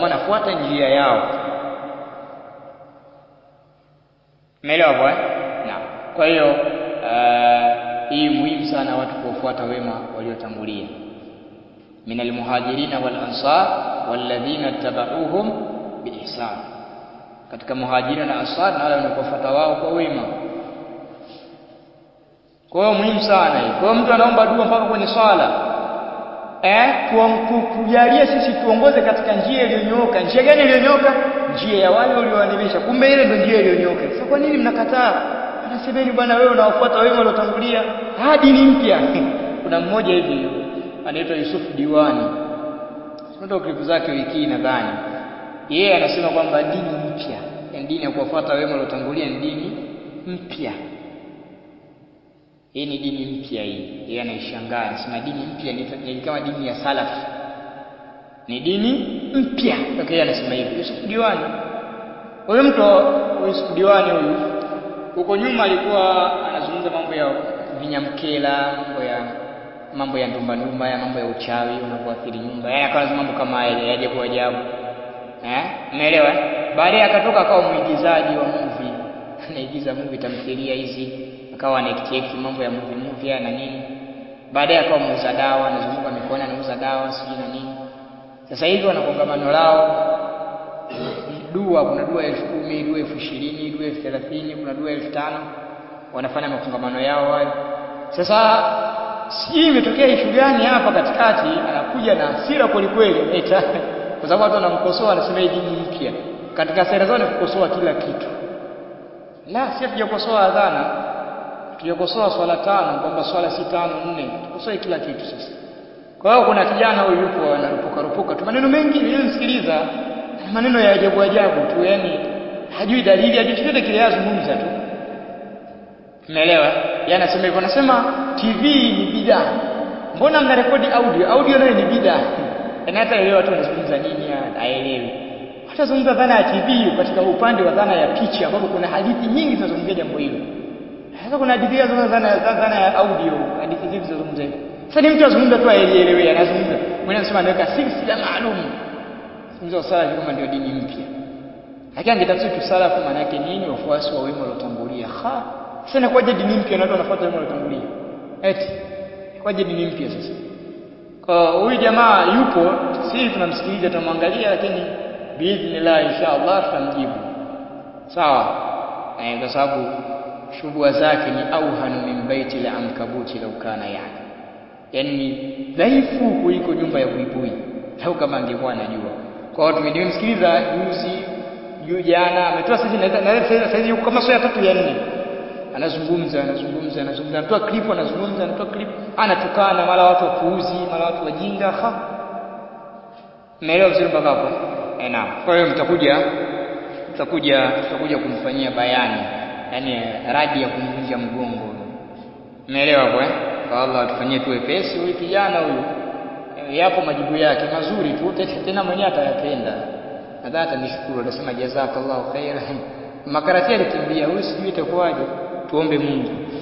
wanafuata njia yao. Umeelewa kwa? Naam. Kwa hiyo uh, hii muhimu sana watu kuwafuata wema waliotangulia min almuhajirina wal ansar walladhina tabauhum biihsan, katika muhajirina na ansar na wale wanaofuata wao kwa wema. Kwa hiyo muhimu sana hii. Kwa hiyo mtu anaomba dua mpaka kwenye swala eh, tujalie sisi tuongoze katika njia iliyonyooka. Njia gani iliyonyooka? Njia ya wale walioadhimisha. Kumbe ile ndio njia iliyonyooka. Sasa kwa nini mnakataa? Anasemeni bwana, wewe unawafuata wema waliotangulia, hadi ni mpya. Kuna mmoja hivi anaitwa Yusuf Diwani, ndio klipu zake wiki hii nadhani. Yeye anasema kwamba dini mpya, yani dini ya kuwafuata wema waliotangulia ni dini mpya. Hii ni dini mpya hii. Yeye anaishangaa, anasema dini mpya ni kama dini ya salaf, ni dini mpya. Okay, yeye anasema hivi. Yusuf Diwani, huyu mtu Yusuf Diwani huyu, huko nyuma alikuwa anazungumza mambo ya vinyamkela, mambo ya mambo ya ndumba ndumba, ya mambo ya uchawi unavyoathiri nyumba, yaani akawa mambo kama haya ya ajabu ajabu, eh, umeelewa? Baadaye akatoka akawa mwigizaji wa movie, anaigiza movie, tamthilia hizi akawa anaekti mambo ya movie movie na nini. Baadaye akawa muuza dawa, anazunguka mikoani anauza dawa sijui na nini. Sasa hivi wana kongamano lao dua, kuna dua elfu kumi, dua elfu ishirini, dua elfu thelathini, kuna dua elfu tano wanafanya makongamano yao hayo. Sasa sijui imetokea ishu gani hapa katikati, anakuja na hasira kweli kweli, eta kwa sababu watu wanamkosoa, anasema hii dini mpya. Katika sera zao ni kukosoa kila kitu. La, si hatujakosoa adhana tujakosoa swala tano kwamba swala si tano nne, tukosoe kila kitu sasa. Kwa hiyo kuna kijana huyu yupo anarupuka rupuka tu maneno mengi, nilimsikiliza maneno ya ajabu ajabu tu, yani hajui dalili, hajui chochote kile, yazungumza tu, umeelewa? Yeye anasema hivyo, anasema TV ni bidaa. Mbona mna rekodi audio? Audio nayo ni bidaa. Yaani hata elewa watu wanazungumza nini, haelewi. Hata zungumza dhana ya TV katika upande wa dhana ya picha, ambapo kuna hadithi nyingi zinazungumzia jambo hilo. Sasa kuna hadithi ya zungumza dhana dhana ya audio, hadithi zipi zinazungumza hivyo? Sasa ni mtu azungumza tu aelewe, anazungumza. Mwenye anasema anaweka silsila maalum. Zungumza sala kama ndio dini mpya. Lakini angetafsiri tu sala kwa maana yake nini? Wafuasi wa wema waliotangulia. Ha. Sasa inakuwaje dini mpya na watu wanafuata wema waliotangulia? Eti kwaje dini mpya sasa? Kwa huyu jamaa yupo, sisi tunamsikiliza tunamwangalia, lakini biidhnillah inshallah tutamjibu. Sawa? Eh, kwa sababu shubua zake ni auhanu min baiti la ankabuti lau kana yani, yaani ni dhaifu kuliko nyumba ya buibui, lau kama angekuwa anajua. Kwa hiyo tumemsikiliza juzi juu jana, ametoa sasa na sasa yuko kama sura ya tatu ya nne, anazungumza anazungumza anazungumza, anatoa clip anazungumza anatoa clip, anatukana mara watu wapuuzi, mara watu wajinga. Ha, naelewa vizuri mpaka hapo eh? Naam. Kwa hiyo mtakuja tutakuja tutakuja kumfanyia bayani yaani radi ya kumvunja mgongo. Umeelewa kwa? Kwa Allah atufanyie tu wepesi huyu kijana huyu. Yapo majibu yake mazuri tu, tena mwenyewe atayapenda. Nadhani atanishukuru, atasema jazakallahu khairan. Makarati alikimbia huyu, sijui itakuwaje. Tuombe Mungu.